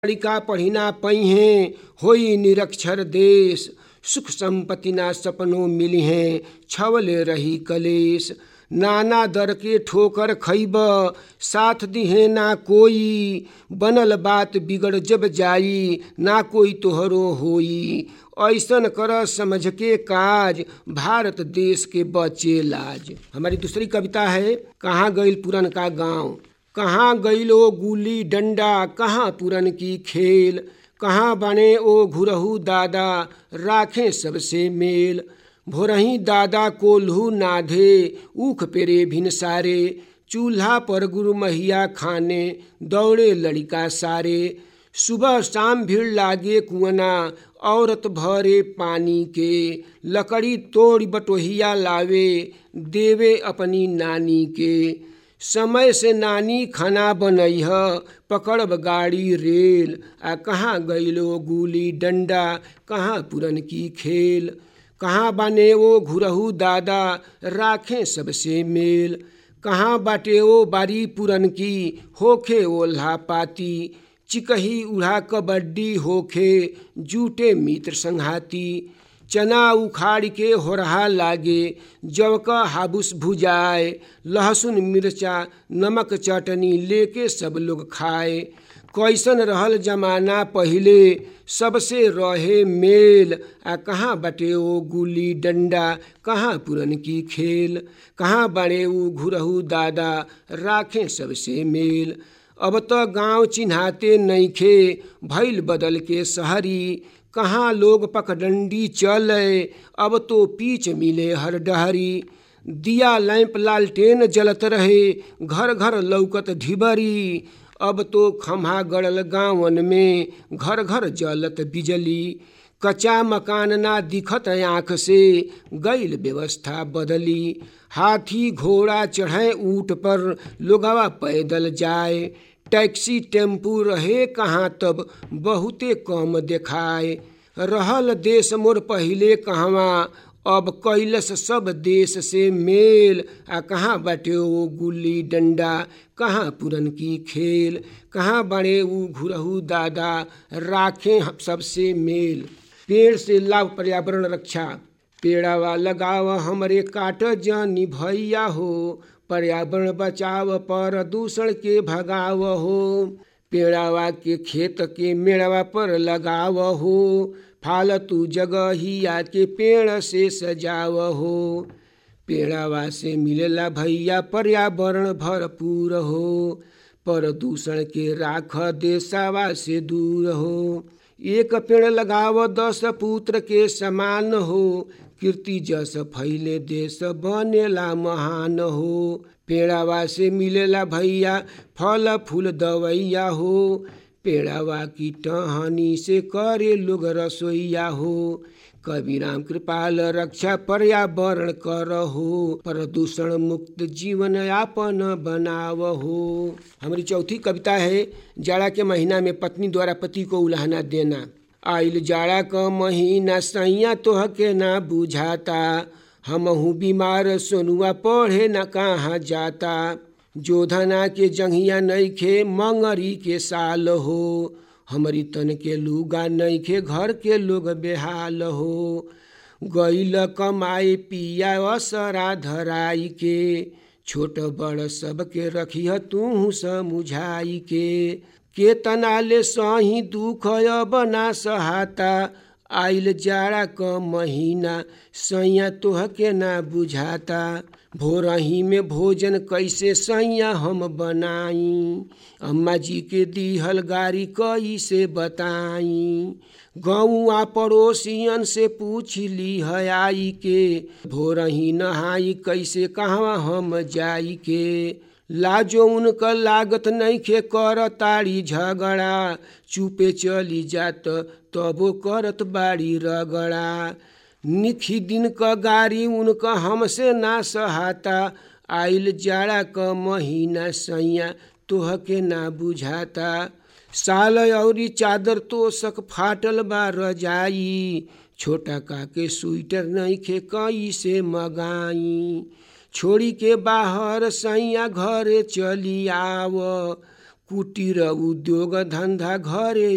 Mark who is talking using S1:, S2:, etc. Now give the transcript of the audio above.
S1: लड़िका पढ़िना पहिए होई निरक्षर देश सुख संपत्ति ना सपनों मिली हैं छवले रही कलेश नाना दर के ठोकर खैब साथ दिहे ना कोई बनल बात बिगड़ जब जाई ना कोई तोहरो होई ऐसन कर समझ के काज भारत देश के बचे लाज हमारी दूसरी कविता है कहाँ गईल पुरन का गांव कहाँ गईलो गुली डंडा कहाँ पुरन की खेल कहाँ बने ओ घुरहू दादा राखें सबसे मेल भोरही दादा कोल्हू नाधे ऊख पेरे भिन सारे चूल्हा पर गुरु महिया खाने दौड़े लड़िका सारे सुबह शाम भीड़ लागे कुआना औरत भरे पानी के लकड़ी तोड़ बटोहिया लावे देवे अपनी नानी के समय से नानी खाना बनैह पकड़ब गाड़ी रेल आ कहाँ गईलो गुली डंडा कहाँ पुरन की खेल कहाँ बाने वो घुरहू दादा राखें सबसे मेल कहाँ बाटे वो बारी पुरन की होखे ओल्हा पाती चिकही उड़ा कबड्डी होखे जूटे मित्र संघाती चना उखाड़ के होरहा लागे जव का हाबुस भुजाए लहसुन मिर्चा नमक चटनी लेके सब लोग खाए कैसन रहल जमाना पहिले सबसे रहे मेल आ कहाँ बटे ओ गुली डंडा कहाँ पुरन की खेल कहाँ बड़े ऊ घुरहू दादा राखें सबसे मेल अब तो गांव चिन्हाते नईखे भैल बदल के शहरी कहाँ लोग पकडंडी चले अब तो पीछ मिले हर डहरी दिया लैंप लालटेन जलत रहे घर घर लौकत ढिबरी अब तो खम्हा गड़ल गाँवन में घर घर जलत बिजली कच्चा मकान ना दिखत आँख से गईल व्यवस्था बदली हाथी घोड़ा चढ़े ऊँट पर लोगवा पैदल जाए टैक्सी टेम्पू रहे कहाँ तब बहुते कम देखाए रहल देश मोर पहिले कहवा अब कैलस सब देश से मेल आ कहाँ बाटे वो गुल्ली डंडा कहाँ पुरन की खेल कहाँ बड़े ऊ घुरहू दादा राखें सबसे मेल पेड़ से लाभ पर्यावरण रक्षा पेड़ावा लगाव हमरे काट जानी भैया हो पर्यावरण बचाव प्रदूषण के भगाव हो पेड़ावा के खेत के मेड़वा पर लगाव हो फालतू जगह ही आके पेड़ से सजाव हो पेड़ावा से मिलेला भैया पर्यावरण भरपूर हो प्रदूषण के राख देसावा से दूर हो एक पेड़ लगाव दस पुत्र के समान हो कीर्ति जस फैले देश बनेला महान हो पेड़ावा से मिलेला भैया फल फूल दवैया हो पेड़ावा की टहनी से करे लोग रसोईया हो कवि राम कृपाल रक्षा पर्यावरण कर हो प्रदूषण मुक्त जीवन यापन बनाव हो हमारी चौथी कविता है जाड़ा के महीना में पत्नी द्वारा पति को उलाहना देना आइल जाड़ा क महीना सैया तोह के ना बुझाता हमहू बीमार सोनुआ पढ़े न कहाँ जाता जोधना के जंघिया नईखे मंगरी के साल हो हमारी तन के लूगा नईखे घर के लोग बेहाल हो गईल कमाए पिया असरा धराई के छोट बड़ सबके रखिह तू समुझाई के के तनाले सही दुख अब ना सहाता आइल जाड़ा क महीना सैया तोह के ना बुझाता भोरही में भोजन कैसे सैया हम बनाई अम्मा जी के दीहल गाड़ी कैसे बताई गौआ पड़ोसियन से पूछ ली है आई के भोरही नहाई कैसे कहवा हम जाई के लाजो उनका लागत नहीं खे कर ताड़ी झगड़ा चुपे चली जात तबो करत बाड़ी रगड़ा निखी दिन क गाड़ी उनका हमसे ना सहाता आइल जाड़ा क महीना सैया तोह के ना बुझाता साल औरी चादर तोसक फाटल बा रजाई छोटा का के स्वेटर नहीं खे कई से मगाई छोड़ी के बाहर सैया घरे चली आव कुटीर उद्योग धंधा घरे